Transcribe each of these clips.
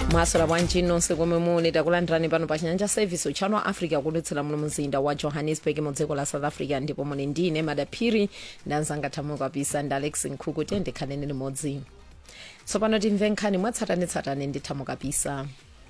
mwaswera bwanji nonse komwe muli takulandirani pano pa chinyanja service uchano wa africa kulutsira muno mzinda wa johannesburg mu dziko la south africa ndipo muli ndine madaphiri ndanzanga thamwe kapisa ndi alex nkhuku tiye ndikhanene limodzi tsopano timve nkhani mwatsatanetsatane ndi thamwe kapisa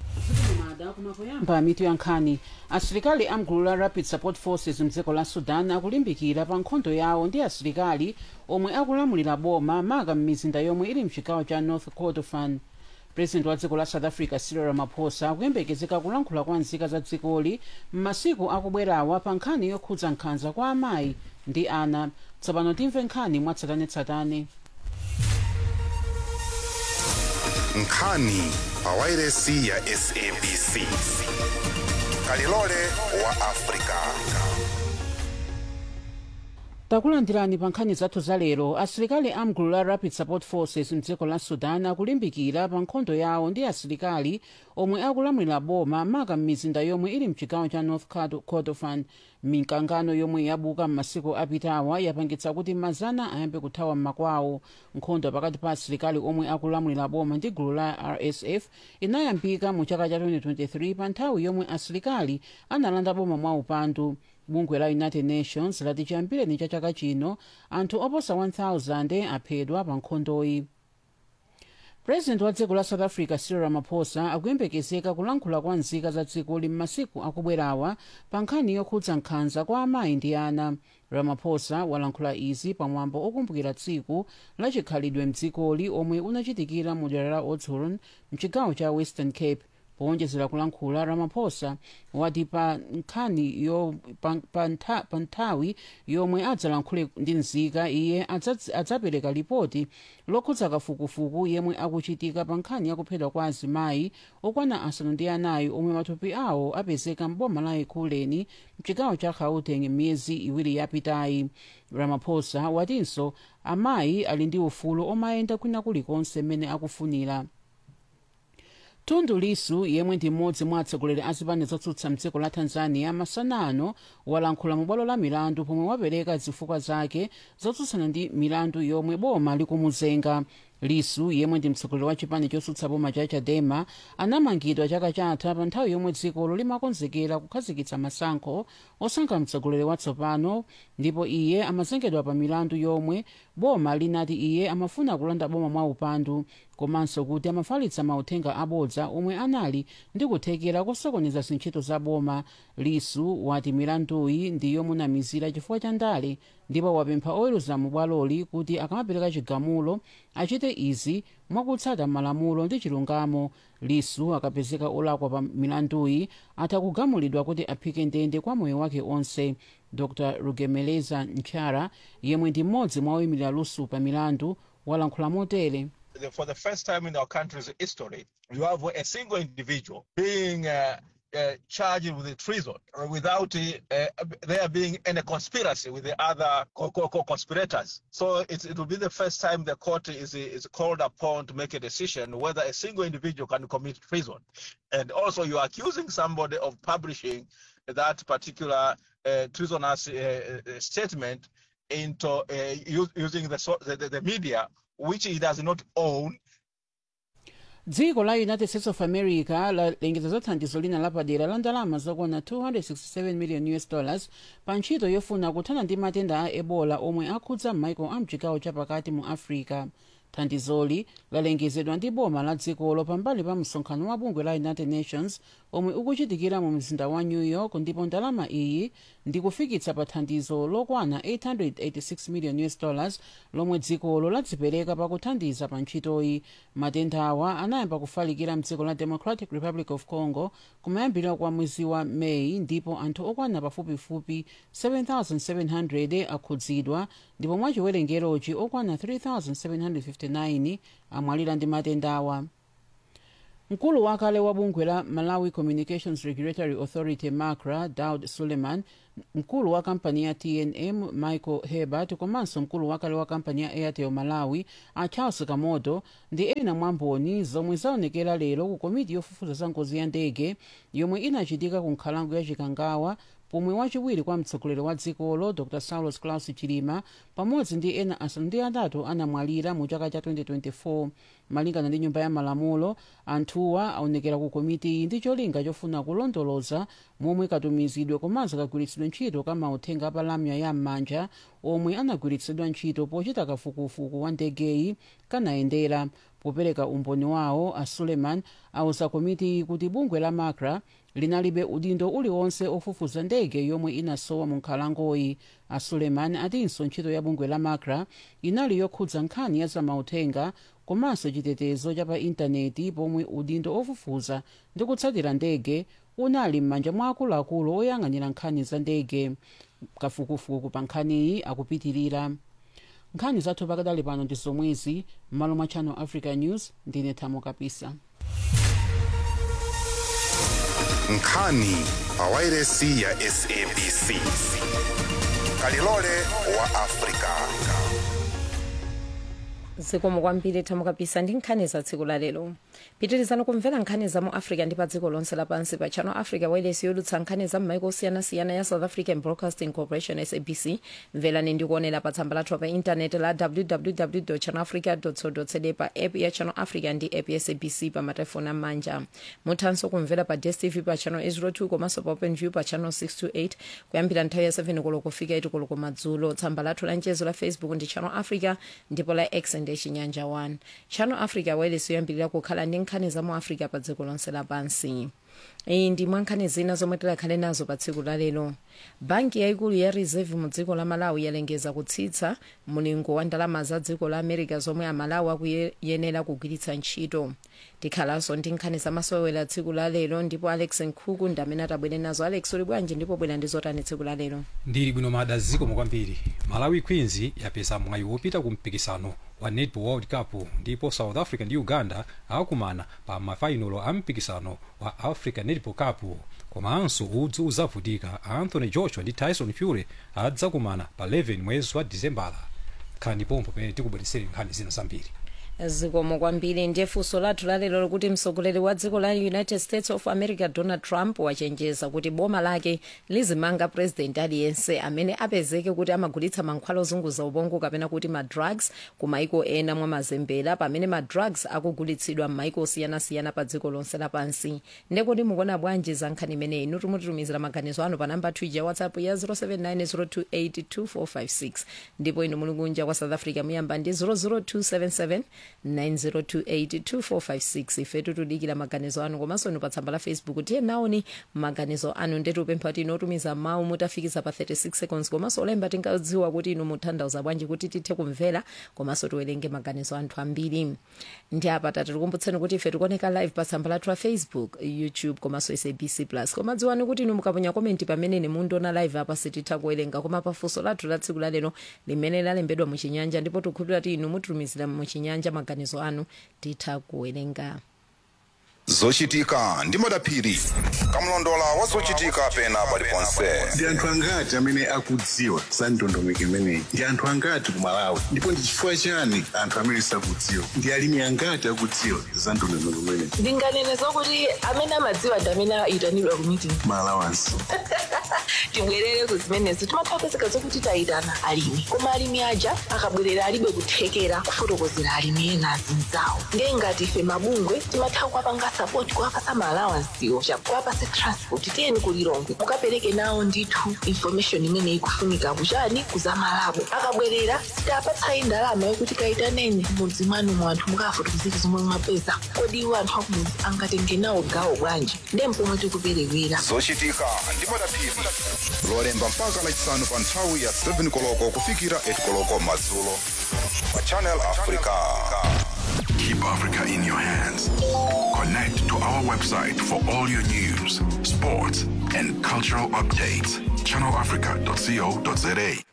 pa mitu ya nkhani asilikali amgulu la rapid support forces mdziko la sudan akulimbikira pa nkhondo yawo ndi asilikali omwe akulamulira boma maka m'mizinda yomwe ili mchigawo cha north kordofan president wa dziko la south africa cyril ramaphosa akuyembekezeka kulankhula kwa nzika za dzikoli m'masiku akubwerawa pa nkhani yokhudza nkhanza kwa amayi ndi ana tsopano timve nkhani mwatsatanetsatane nkhani pa wairesi ya sabc kalilole wa afrika takulandirani pa nkhani zathu zalero asilikali amgulu la rapid support forces mdziko la sudan akulimbikira pa nkhondo yawo ndi asilikali omwe akulamulira boma maka m'mizinda yomwe ili mchigawo cha north kordofan mikangano yomwe yabuka m'masiku apitawa yapangitsa kuti mazana ayambe kuthawa m'makwawo nkhondo pakati pa asilikali omwe akulamulira boma ndi gulu la rsf inayambika mu chaka cha 2023 pa nthawi yomwe asilikali analanda boma mwa upandu bungwe la united nations lati chiyambireni cha chaka chino anthu oposa 1000 aphedwa pa nkhondoyi president wa dziko la south africa cyril ramaphosa akuyembekezeka kulankhula kwa nzika za dzikoli m'masiku akubwerawa pa nkhani yokhudza nkhanza kwa amayi ndi ana ramaphosa walankhula izi pamwambo okumbukira tsiku la chikhalidwe mdzikoli omwe unachitikira mu dera la oudtshoorn mchigawo cha western cape powonjezera kulankhula ramaphosa wati pa nkhani yo pa, pa, ntha, pa nthawi yomwe adzalankhule ndi nzika iye adzapereka lipoti lokhudza kafukufuku yemwe akuchitika pa nkhani yakuphedwa kwa azimayi okwana asanu ndi anayi omwe matupi awo apezeka mboma la ekhuleni mchigawo cha gauteng miyezi iwiri yapitayi ramaphosa watinso amayi ali ndi ufulu omayenda kwina kulikonse mmene akufunira tundu lisu yemwe ndi mmodzi mwa atsogoleri a zipani zotsutsa mdziko la tanzania masana ano walankhula mu bwalo la milandu pomwe wapereka zifukwa zake zotsutsana ndi milandu yomwe boma likumuzenga lisu yemwe ndi mtsogoleri wa chipani chotsutsa boma cha chadema anamangidwa chaka chatha pa nthawi yomwe dzikolo limakonzekera kukhazikitsa masankho osankha mtsogoleri watsopano ndipo iye amazengedwa pa milandu yomwe boma linati iye amafuna kulanda boma mwa upandu komanso kuti amafalitsa mauthenga abodza omwe anali ndi kuthekera kosokoneza zintchito za boma lisu wati milanduyi ndi yomunamizira chifukwa cha ndale ndipo wapempha oweruza mu bwaloli kuti akamapereka chigamulo achite izi mwakutsata malamulo ndi chilungamo lisu akapezeka olakwa pa milanduyi atakugamulidwa kuti aphike ndende kwa moyo wake onse dr rugemeleza nchara yemwe ndi mmodzi mwa oyimirira lusu pa milandu walankhula motere for the first time in our country's history, you have a single individual being uh, uh, charged with treason without uh, there being any conspiracy with the other co- co- conspirators. So it's, it will be the first time the court is, is called upon to make a decision whether a single individual can commit treason. And also, you're accusing somebody of publishing that particular treasonous statement into using the, the, the media which he does not own. dziko la united states of america lalengeza za thandizo lina lapadera la ndalama zokwana 267 million us dollars pa ntchito yofuna kuthana ndi matenda a ebola omwe akhudza m'maiko a mchigawo chapakati mu africa thandizoli lalengezedwa ndi boma la dzikolo pambali pa msonkhano wa bungwe la united nations omwe ukuchitikira mu mzinda wa new york ndipo ndalama iyi ndi kufikitsa pa thandizo lokwana 886 million us dollars lomwe dzikolo ladzipereka pakuthandiza pa ntchitoyi matenda awa anayamba kufalikira mdziko la democratic republic of congo kumayambiriro kwa mwezi wa meyi ndipo anthu okwana pafupifupi 7700 akhudzidwa ndipo mwachiwerengerochi okwana 3759 amwalira ndi matenda awa mkulu wakale wa bungwe la malawi communications regulatory authority macra daud suleiman mkulu wa kampani ya tnm michael hebert komanso mkulu wakale wa kampani ya airtel malawi a charles kamoto ndi ena mwa mboni zomwe zaonekera lero ku komiti yofufuza za ngozi ya ndege yomwe inachitika ku nkhalango ya chikangawa pomwe wachiwiri kwa mtsogoleri wa dzikolo dr saulos claus chilima pamodzi ndi ena asanu ndi atatu anamwalira mu chaka cha 2024 malingana ndi nyumba ya malamulo anthuwa aonekera ku komiti iyi ndi cholinga chofuna kulondoloza momwe katumizidwe komanso kagwiritsidwe ntchito ka mauthenga apalamya ya m'manja omwe anagwiritsidwa ntchito pochita kafukufuku wa ndegeyi kanayendera popereka umboni wawo a suleiman auza komiti kuti bungwe la macra linalibe udindo uliwonse ofufuza ndege yomwe inasowa mu nkhalangoyi a suleiman atinso ntchito ya bungwe la macra inali yokhudza nkhani ya zamauthenga komanso chitetezo cha pa intaneti pomwe udindo ofufuza ndi kutsatira ndege unali m'manja mwa akuluakulu oyang'anira nkhani za ndege kafukufuku pa nkhaniyi akupitirira nkhani zathu pakadali pano ndi zomwezi m'malo mwa channel africa news ndine thamo kapisa nkhani pawairesi ya sabc kalilole wa afrika zikomo kwambiri thamo kapisa ndi nkhani za tsiku la lero pitirizani kumvera nkhani za mu africa ndi pa dziko lonse lapansi pa channel africa wireless yodutsa nkhani za m'maiko osiyanasiyana ya south african broadcasting corporation sabc mverani ndi kuonera pa tsamba lathu pa intaneti la www channel africa co za pa app ya channel africa ndi app ya sabc pa matelefoni am'manja muthanso kumvera pa dstv pa channel 02 komanso pa openview pa channel 628 kuyambira nthawi ya 7 koloko kufika 8 koloko madzulo tsamba lathu la mchezo la facebook ndi channel africa ndipo la x ndi chinyanja 1 channel africa wireless yoyambirira kukhala ndi nkhani za mu africa pa dziko lonse lapansi iyi ndi mwa nkhani zina zomwe tikhale nazo pa tsiku la lero banki yayikulu ya reserve mu dziko la malawi yalengeza kutsitsa mulingo wa ndalama za dziko la america zomwe amalawi akuyenera kugwiritsa ntchito tikhalanso ndi nkhani zamasewera tsiku la lero ndipo alex nkhuku ndi amene atabwere nazo alex uli bwanji ndipo bwera ndi zotani tsiku la lero ndili bwino mada zikomo kwambiri malawi queens yapeza mwayi wopita ku mpikisano wa netball world cup ndipo south africa ndi uganda akumana pa mafainolo a mpikisano wa africa netball cup komanso udzu uzavutika anthony joshua ndi tyson fury adzakumana pa 11 mwezi wa disembala khalani pompo pamene tikubweresera nkhani zina zambiri zikomo kwambiri ndiye funso lathu lalero likuti mtsogoleri wa dziko la united states of america donald trump wachenjeza kuti boma lake lizimanga president aliyense amene apezeke kuti amagulitsa mankhwala ozunguza ubongo kapena kuti madrugs ku maiko ena mwa mazembera pamene madrugs akugulitsidwa m'maiko osiyanasiyana pa dziko lonse lapansi ndekuti mukuona bwanji za nkhani imeneyi inu timutitumizira maganizo anu pa namba twitter ya whatsapp ya 0790282456 ndipo inu muli kunja kwa south africa muyamba ndi 00277 90282456 ifetu tudikira maganizo anu komanso inu pa tsamba la facebook tiye naoni maganizo anu ndetu upempha kuti inotumiza mawu mutafikiza pa 36 seconds komanso olemba tingadziwa kuti inu mutanthauza bwanji kuti tithe kumvera komanso tiwerenge maganizo anthu ambiri ndi apa tatikumbutseni kuti ife tikuoneka live pa tsamba lathu la facebook youtube komanso sabc plus koma dziwani kuti inu mukaponya komenti pamene mundiona live apa sititha kuwerenga koma pafunso lathu la tsiku lalero limene lalembedwa muchinyanja ndipo tikukhulupirira kuti inu mutumizira muchinyanja maganizo anu titha kuwerenga zochitika ndi madaphiri kamlondola wa zochitika pena paliponse ndi anthu angati amene akudziwa za ndondomeko imeneyi ndi anthu angati ku malawi ndipo ndi chifukwa chani anthu amene sakudziwa ndi alimi angati akudziwa za ndondomeko imeneyi ndinganene zokuti amene amadziwa ndi amene ayitanidwa ku meeting malawansi tibwerere ku zimenezo timathapezeka zokuti tayitana alimi koma alimi aja akabwerera alibe kuthekera kufotokozera alimi ena azinzawo ndiye ngati ife mabungwe timatha kuwapanga sapoti kuwapasa maalawansiwo kuwapase transport tiyeni kulilongwe mukapereke nawo ndithu information imene ikufunika kuchani kuzamalabo akabwerera sitapatsayi ndalama yokuti kayitaneni mudzi mwanu mu anthu mukafotokozera zomwe mwapeza kodi iwo anthu akumudzi angatenge nawo gawo bwanji ndiye mpomwe tikuperewera zochitika ndi madaphiri lolemba mpaka lachisanu pa nthawi ya 7 koloko kufikira 8 koloko madzulo pa channel africa Keep Africa in your hands. Connect to our website for all your news, sports, and cultural updates. ChannelAfrica.co.za.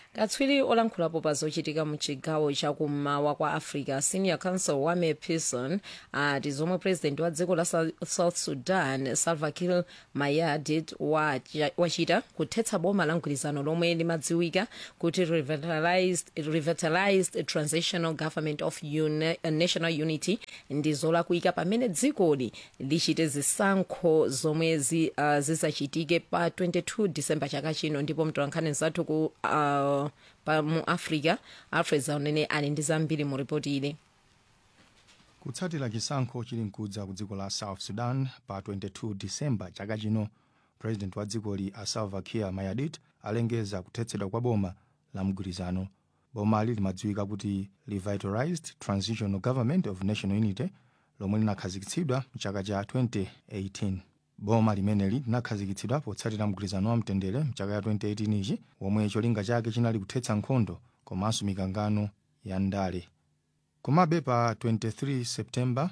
katswiri olankhulapo pa zochitika mu chigawo chakummawa kwa africa senior council wame pearson ati zomwe president wa dziko la Sa- south sudan salva kiir mayardit wacha- wachita kuthetsa boma la mgwirizano lomwe limadziwika kuti revitalized, revitalized transitional government of uni, national unity ndi zolakwika pamene dzikoli lichite zisankho zomwe zi, uh, zizachitike pa 22 disemba chaka chino ndipo mtolankhani zathu ku uh, pa mu africa alfred zaunene ali ndi zambiri mu ripoti ili kutsatira chisankho chili mkudza ku dziko la south sudan pa 22 disemba chaka chino president wa dzikoli a salva kiir mayardit alengeza kuthetsedwa kwa boma la mgwirizano bomali limadziwika kuti revitalized transitional government of national unity lomwe linakhazikitsidwa mchaka cha 2018 boma limeneli linakhazikitsidwa potsatira mgwirizano wa mtendere mchaka cha 2018 ichi womwe cholinga chake chinali kuthetsa nkhondo komanso mikangano ya ndale komabe pa 23 septemba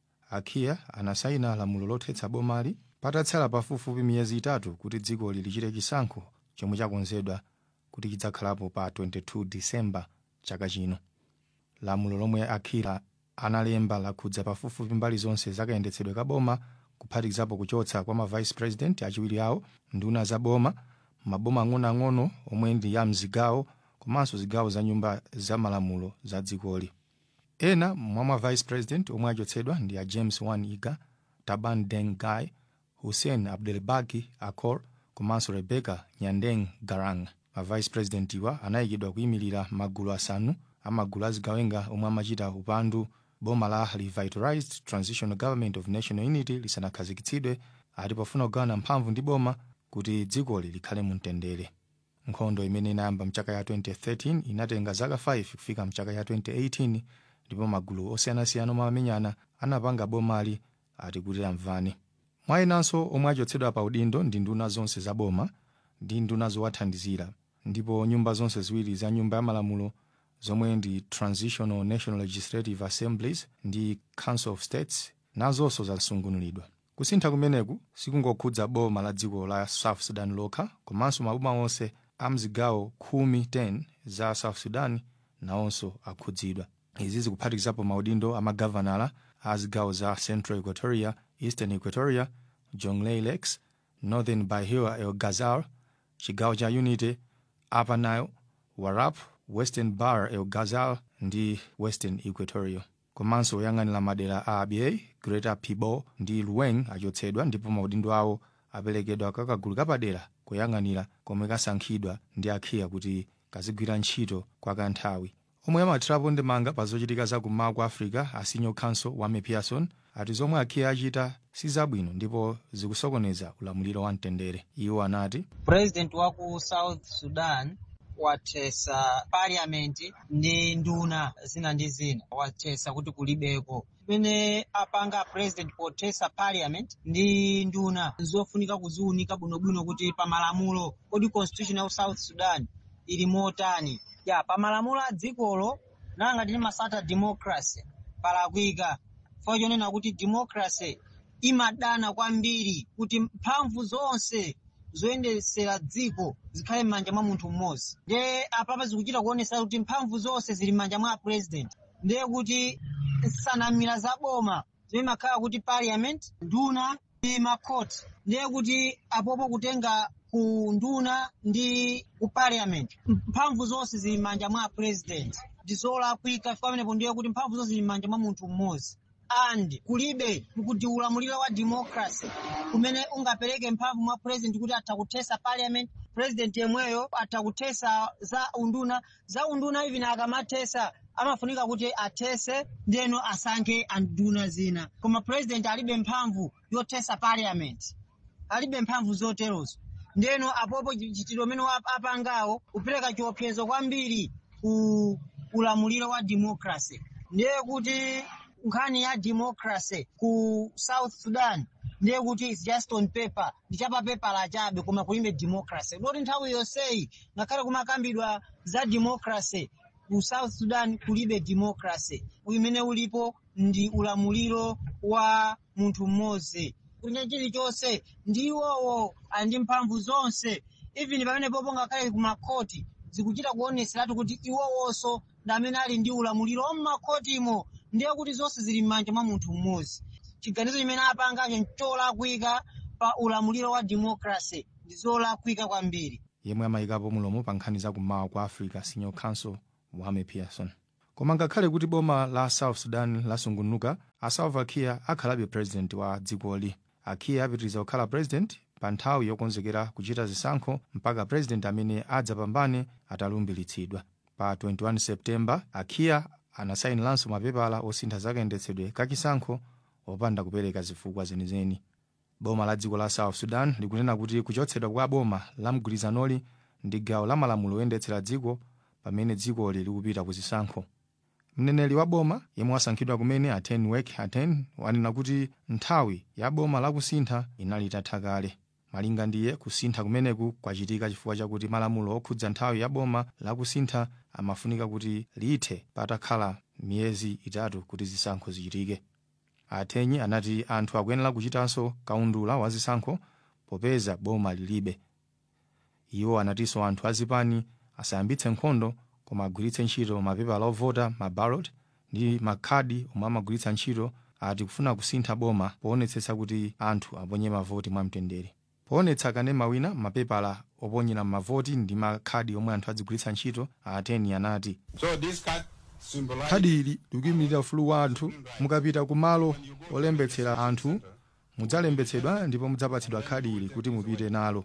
akiya anasaina lamulo lothetsa bomali patatsala pafupifupi miyezi itatu kuti dzikoli lichite chisankho chomwe chakonzedwa kuti chidzakhalapo pa 22 disemba chaka chino lamulo lomwe akira analemba lakhudza pafupifupi mbali zonse zakayendetsedwe ka boma kuphatikizapo kuchotsa kwa ma vice president achiwiri awo nduna za boma maboma ang'onoang'ono omwe ndi ya mzigawo komanso zigawo za nyumba za malamulo za dzikoli ena mwa ma vice president omwe achotsedwa ndi a james wan iga taban deng gai hussein abdelbaki akor komanso rebecca nyandeng garang ma vice president iwa anayikidwa kuyimirira magulu asanu amagulu azigawenga omwe amachita upandu boma la revitalized transitional government of national unity lisanakhazikitsidwe ati pofuna kugawana mphamvu ndi boma kuti dzikoli likhale mu mtendere nkhondo imene inayamba mchaka ya 2013 inatenga zaka 5 kufika mchaka ya 2018 ndipo magulu osiyanasiyana omwe amenyana anapanga bomali ati kuti amvane mwa enanso omwe achotsedwa pa udindo ndi nduna zonse za boma ndi nduna zowathandizira ndipo nyumba zonse ziwiri za nyumba ya malamulo zomwe ndi transitional national legislative assemblies ndi council of states nazonso zasungunulidwa kusintha kumeneku sikungokhudza boma la dziko la south sudan lokha komanso maboma onse a mzigawo khumi 10 za south sudan nawonso akhudzidwa izi zikuphatikizapo maudindo amagavanala a zigawo za central equatoria eastern equatoria jonglei lakes northern bahia el ghazal chigawo cha unity upper nile warap western bar el ghazal ndi western equatoria komanso oyang'anira madera a abyei greater pibo ndi luweng achotsedwa ndipo maudindo awo aperekedwa kwa kagulu kapadera koyang'anira komwe kasankhidwa ndi akhiya kuti kazigwira ntchito kwa kanthawi omwe amathirapo ndemanga pa zochitika za kummawa kwa africa a senior council wame pearson ati zomwe akhiya achita si zabwino ndipo zikusokoneza ulamuliro wa mtendere iwo anati president wa ku south sudan wathesa parliament ndi nduna zina ndi zina wathesa kuti kulibeko pamene apanga president pothesa parliament ndi nduna zofunika kuziunika bwinobwino kuti pamalamulo kodi constitution ya south sudan ili motani ya pamalamulo a dzikolo nanga tili masata democracy palakwika chifukwa chonena kuti democracy imadana kwambiri kuti mphamvu zonse zoyendesera dziko zikhale m'manja mwa munthu mmodzi ndiye apapa zikuchita kuonesa kuti mphamvu zonse zili m'manja mwa president ndiye kuti nsanamira za boma zimakhala kuti parliament nduna ndi makhoti ndiye kuti apopo kutenga ku nduna ndi ku parliament mphamvu zonse zili m'manja mwa president ndizolakwika chifukwa pamenepo ndiye kuti mphamvu zonse zili m'manja mwa munthu mmodzi and kulibe kuti ulamuliro wa democracy kumene ungapereke mphamvu mwa president kuti atha kuthesa parliament president yemweyo atha kuthesa za unduna za unduna even akamathesa amafunika kuti athese ndeno asankhe anduna zina koma president alibe mphamvu yothesa parliament alibe mphamvu zoterozo ndeno apopo chitiro umene apangawo kupereka chiopsezo kwambiri ku ulamuliro wa democracy ndiye kuti nkhani ya democracy ku south sudan ndiye kuti its just on paper ndi chapapepala chabe koma kulibe democracy ndoti nthawi yonseyi ngakhale kumakambidwa za democracy ku south sudan kulibe democracy imene ulipo ndi ulamuliro wa munthu mmodzi kunya chilichonse ndi iwowo ali ndi mphamvu zonse even pamene popo ngakhale kumakhoti zikuchita kuoneseratu kuti iwowonso ndi amene ali ndi ulamuliro mmakotimo ndiye kuti zonse zili m'manja mwa munthu mmodzi chiganizo chimene apangacho ncholakwika pa ulamuliro wa democracy ndi zolakwika kwambiri yemwe amayikapo mulomo pa nkhani za kummawa kwa africa senior council mohamed pearson koma ngakhale kuti boma la south sudan lasungunuka a salva kiir akhalabe president wa dzikoli a kiir apitiriza kukhala president pa nthawi yokonzekera kuchita zisankho mpaka president amene adzapambane atalumbiritsidwa pa 21 septemba a kiir anasayiniranso mapepala osintha zakayendetsedwe kachisankho opanda kupereka zifukwa zenizeni boma la dziko la south sudan likunena kuti kuchotsedwa kwa boma la mgwirizanoli ndi gawo la malamulo oyendetsera dziko pamene dzikoli likupita ku zisankho mneneri wa boma yemwe wasankhidwa kumene aten wek aten wanena kuti nthawi ya boma lakusintha inali itatha kale malinga ndiye kusintha kumeneku kwachitika chifukwa chakuti malamulo okhudza nthawi ya boma lakusintha amafunika kuti lithe patakhala miyezi itatu kuti zisankho zichitike atenyi anati anthu akuyenera kuchitanso kaundula wa zisankho popeza boma lilibe iwo anatinso anthu azipani asayambitse nkhondo koma agwiritse ntchito mapepala ovota mabalot ndi makhadi omwe amagwiritsa ntchito ati kufuna kusintha boma poonetsetsa kuti anthu aponye mavoti mwamtendere poonetsa kanema wina mapepala oponyera mavoti ndi makhadi omwe anthu adzigwiritsa ntchito ateni anati So this card symbolizes khadi ili likuyimirira ufulu wa anthu mukapita ku malo olembetsera anthu mudzalembetsedwa ndipo mudzapatsidwa khadi ili kuti mupite nalo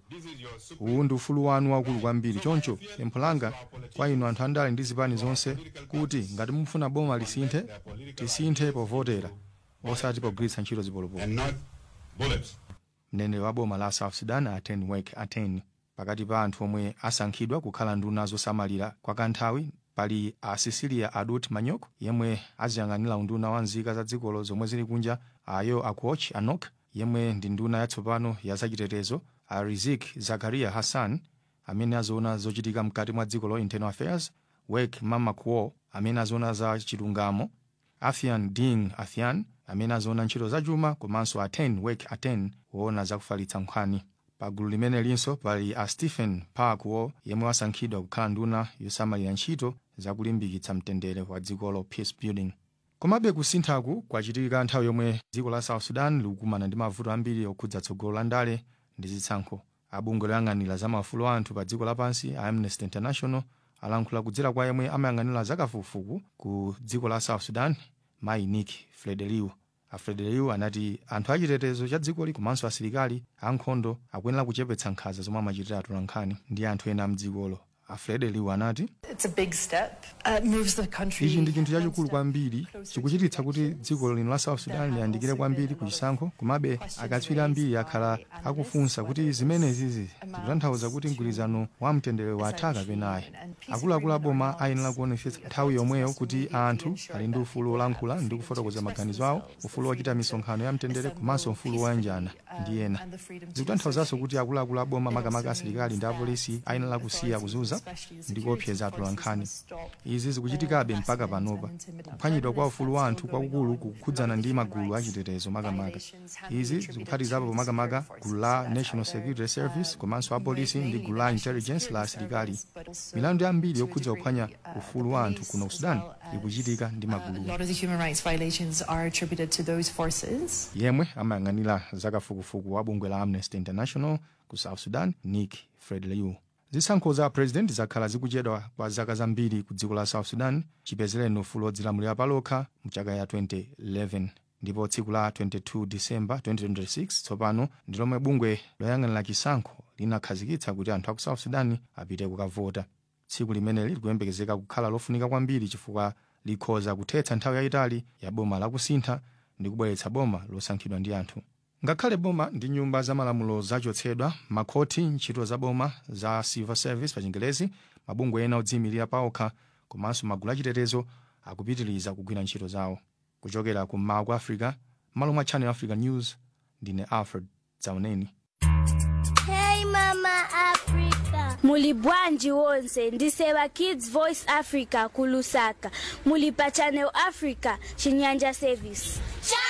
uwu ndi ufulu wanu waukulu kwambiri choncho pempho langa kwa inu anthu andale ndi zipani zonse kuti ngati mufuna boma lisinthe tisinthe povotera osati pogwiritsa ntchito zipolopolo and not bullets. mneneri wa boma la south sudan aten wek aten pakati pa anthu omwe asankhidwa kukhala nduna zosamalira kwa kanthawi pali a cecilia adut manyok yemwe aziyang'anira unduna wa nzika za dzikolo zomwe zili kunja ayo akuoch anok yemwe ndi nduna yatsopano ya zachitetezo a rizik zakaria hassan amene azoona zochitika mkati mwa dziko lo internal affairs wek mamakuo amene azoona za chilungamo afian ding afian amene azoona ntchito za chuma komanso aten wek aten woona zakufalitsa nkhani pa gulu limene linso pali a stephen parkwo yemwe wasankhidwa kukhala nduna yosamalira ntchito zakulimbikitsa mtendere wa dzikolo peace building komabe kusinthaku kwachitika nthawi yomwe dziko la south sudan likukumana ndi mavuto ambiri okhudza tsogolo la ndale ndi zitsankho abungwe loyang'anira za maufulu a anthu pa dziko lapansi a amnesty international alankhula kudzera kwa yemwe amayang'anira zakafukufuku ku dziko la south sudan mayi nick frederiu a frederiu anati anthu achitetezo cha dzikoli komanso asilikali ankhondo akuyenera kuchepetsa nkhanza zomwe amachitira atolankhani ndi anthu ena mdzikolo a frederiu anati It's a big step. Uh, it moves the country. ichi ndi chinthu chachikulu kwambiri chikuchititsa kuti dziko lino la south sudan liyandikire kwambiri ku chisankho komabe akatswiri ambiri akhala akufunsa kuti zimenezizi zikutanthauza kuti mgwirizano wa mtendere watha kapena ayi akuluakulu aboma ayenera kuonetsetsa nthawi yomweyo kuti anthu ali ndi ufulu wolankhula ndi kufotokoza maganizo awo ufulu wochita misonkhano ya mtendere komanso ufulu woyanjana ndi ena zikutanthauzanso kuti akuluakulu aboma makamaka asilikali ndi apolisi ayenera kusiya kuzunza ndi kuopseza atolankhani izi zikuchitikabe mpaka panopa kuphwanyidwa kwa ufulu wa anthu kwakukulu kukhudzana ndi magulu achitetezo makamaka izi zikuphatikizapo makamaka gulu la national security service komanso apolisi ndi gulu la intelligence la asilikali milandu yambiri yokhudza kuphwanya ufulu wa anthu kuno ku sudan ikuchitika ndi A magulu lot of the human rights violations are attributed to those forces. yemwe amayang'anira zakafukufuku wa bungwe la amnesty international ku south sudan nick frederiu zisankho za president zakhala zikuchedwa kwa zaka zambiri ku dziko la south sudan chipezereni ufulu wodzilamulira palokha mchaka ya 2011 ndipo tsiku la 22 disemba 2026 tsopano ndi lomwe bungwe loyang'anira chisankho linakhazikitsa kuti anthu aku south sudan apite kukavota tsiku limeneli likuyembekezeka kukhala lofunika kwambiri chifukwa likhoza kuthetsa nthawi yayitali ya boma lakusintha ndi kubweretsa boma losankhidwa ndi anthu ngakhale boma ndi nyumba za malamulo zachotsedwa makhoti ntchito za boma za civil service pa chingelezi mabungwe ena odziyimirira paokha komanso magulu achitetezo akupitiriza kugwira ntchito zawo kuchokera kummawa kwa africa malo mwa channel africa news ndine alfred zauneni Hey Mama Africa. Muli bwanji wonse ndiseva Kids Voice Africa kulusaka. Muli pa Channel Africa Chinyanja Service.